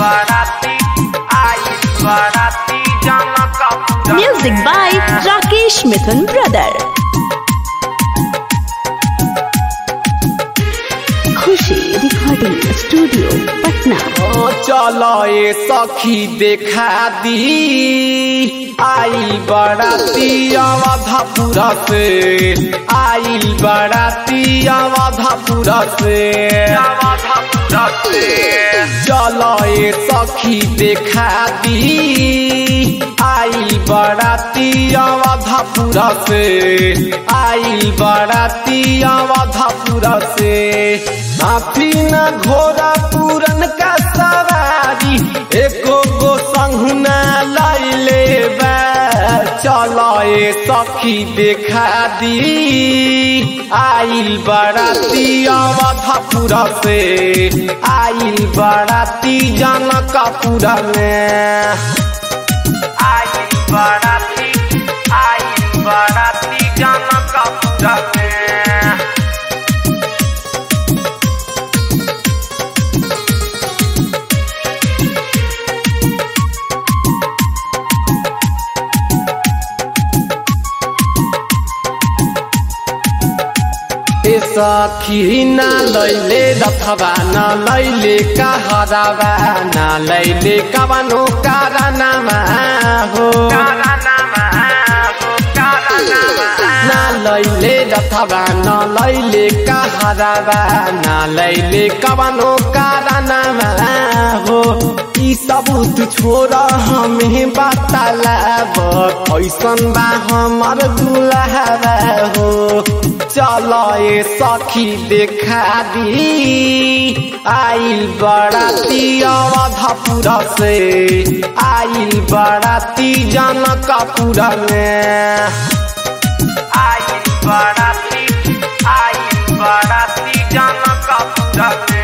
बाराती आई बाराती Janakpur Music by Rakesh Mithun Brother. Khushi recording studio Patna चलो ये सखी देखा दी आई बराती अवधपुर से आई बराती अवधपुर से अवधपुर से चलो ये सखी देखा दी आई बराती अवधपुर से आई बराती अवधपुर से हाथी न घोड़ा पूरन का सवारी एको गो संहुना लैले बा चलो ए सखी देखा दी आइल बराती अवधपुर से आइल बराती जनकपुर में आइल बराती आइल बराती जनकपुर में ए सखी ना लैले रथवा न लैले कहरावा न लैले कवनो कारनामा हो ना लैले रथवा न लैले कहरावा न लैले कवनो कारनामा हो ई सबूत छोड़ हमें बतालाब कैसन बा हमर दुल्हा हो चलो ये सखी देखा दी आइल बराती अवधपुर से आइल बराती जनकपुर में आइल बराती आइल बराती जनकपुर में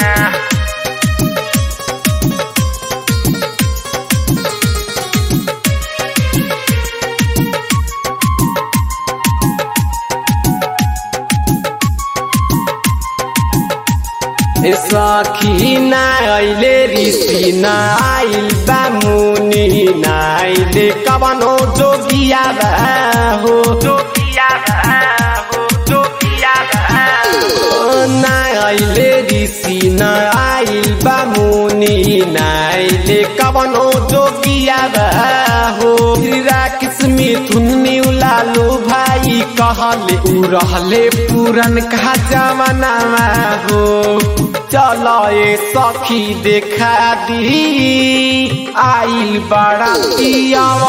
ए सखी ना आइले ऋषि ना आइल बा मुनि ना आइले कवनो जोगिया बा हो जोगिया बा हो जोगिया बा ना आइले ऋषि ना आइल बा मुनि ना आइले कवनो जोगिया बा हो राकिस मिथुन मिउला लो भाई कहले उ रहले पुरन का जमानामा हो चलो ये सखी देखा दी आइल बराती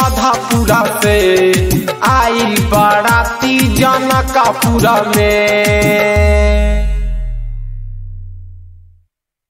अवधपुर से आइल बराती जनकपुर में